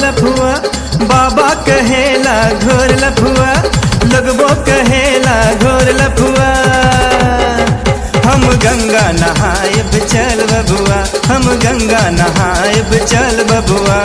लफुआ बाबा कहेला घोर लफुआ लगबो कहेला घोर लफुआ हम गंगा नहायब चल बबुआ हम गंगा नहायब चल बबुआ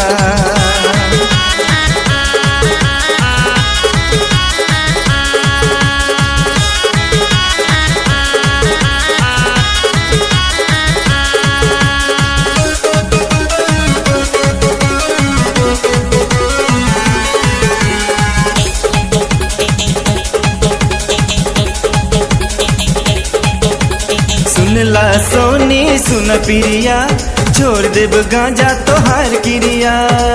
सुनला सोनी सुन पिरिया छोड़ देब गांजा तोहार किरिया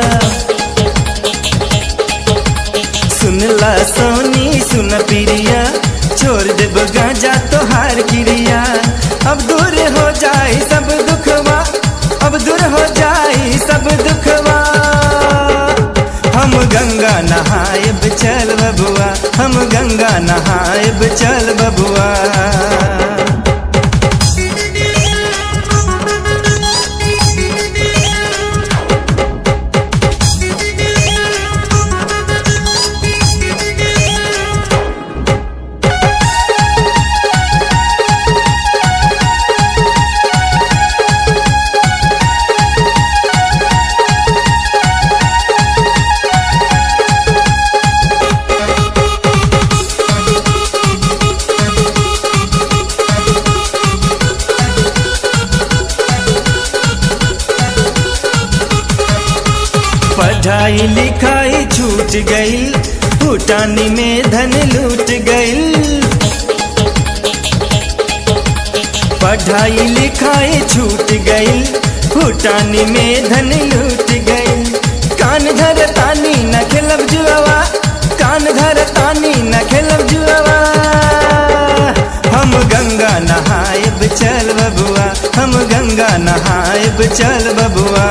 सुनला सोनी सुन पिरिया छोड़ देब गांजा तोहार किरिया अब दूर हो जाए सब दुखवा अब दूर हो जाए सब दुखवा हम गंगा नहायब चल बबुआ हम गंगा नहायब चल बबुआ पढ़ाई लिखाई छूट गई भूटानी में धन लूट गई पढ़ाई लिखाई छूट गई भूटानी में धन लूट गई कान धर तानी न खेलब जुआवा कान धर तानी न खेलब जुआवा हम गंगा नहायब चल बबुआ हम गंगा नहायब चल बबुआ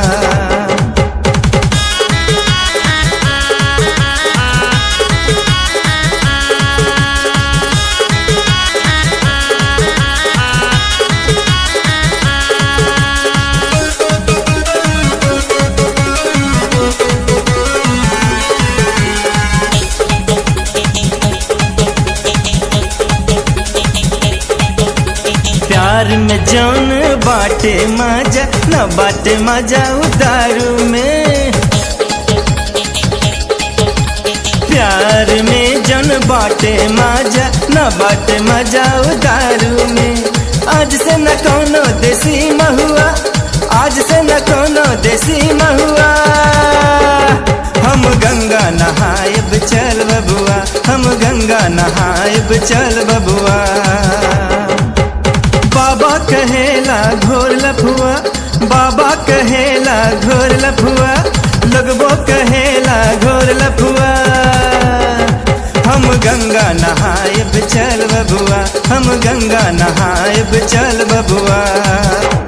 प्यार में जौन बाटे मजा न बाटे मजा उदारू में प्यार में जौन बाटे मजा न बाटे मजा उदारू में आज से न कोनो देसी महुआ आज से न कोनो देसी महुआ हम गंगा नहायब चल बबुआ हम गंगा नहायब चल बबुआ बाबा कहेला घोर लफुआ बाबा कहेला घोर लफुआ लगबो कहेला घोर लफुआ हम गंगा नहायब चल बबुआ हम गंगा नहायब चल बबुआ